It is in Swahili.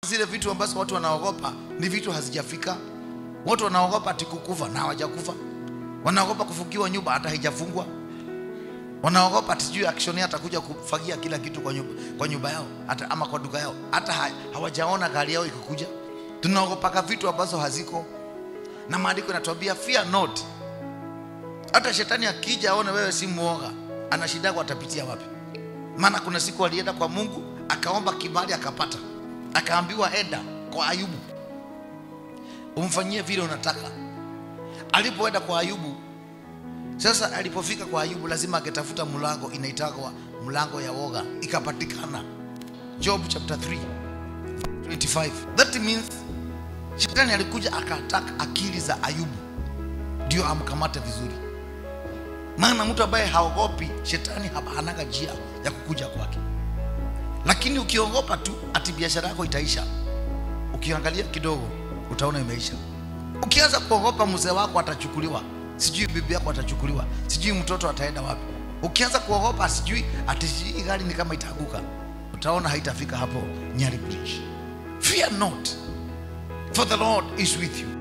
zile vitu ambazo watu wanaogopa ni vitu hazijafika. Watu wanaogopa ati kukufa na hawajakufa, wanaogopa kufungiwa nyumba hata haijafungwa, wanaogopa ati sijui action atakuja kufagia kila kitu kwa nyumba, kwa nyumba yao hata ama kwa duka yao, hata ha, hawajaona gari yao ikikuja. Tunaogopaka vitu ambazo haziko, na maandiko yanatuambia fear not. Hata shetani akija aone wewe si muoga, ana shida yako, atapitia wapi? Maana kuna siku alienda kwa Mungu akaomba kibali akapata, akaambiwa enda kwa Ayubu umfanyie vile unataka. Alipoenda kwa Ayubu, sasa alipofika kwa Ayubu lazima angetafuta mlango inaitagwa mlango ya woga, ikapatikana. Job chapter 3 25. That means shetani alikuja akataka akili za Ayubu ndio amkamate vizuri, maana mtu ambaye haogopi shetani hanaga njia ya kukuja kwake. Lakini ukiogopa tu ati biashara yako itaisha, ukiangalia kidogo utaona imeisha. Ukianza kuogopa mzee wako atachukuliwa, sijui bibi yako atachukuliwa, sijui mtoto ataenda wapi. Ukianza kuogopa sijui ati sijui gari ni kama itaanguka, utaona haitafika hapo Nyali Bridge. Fear not, for the Lord is with you.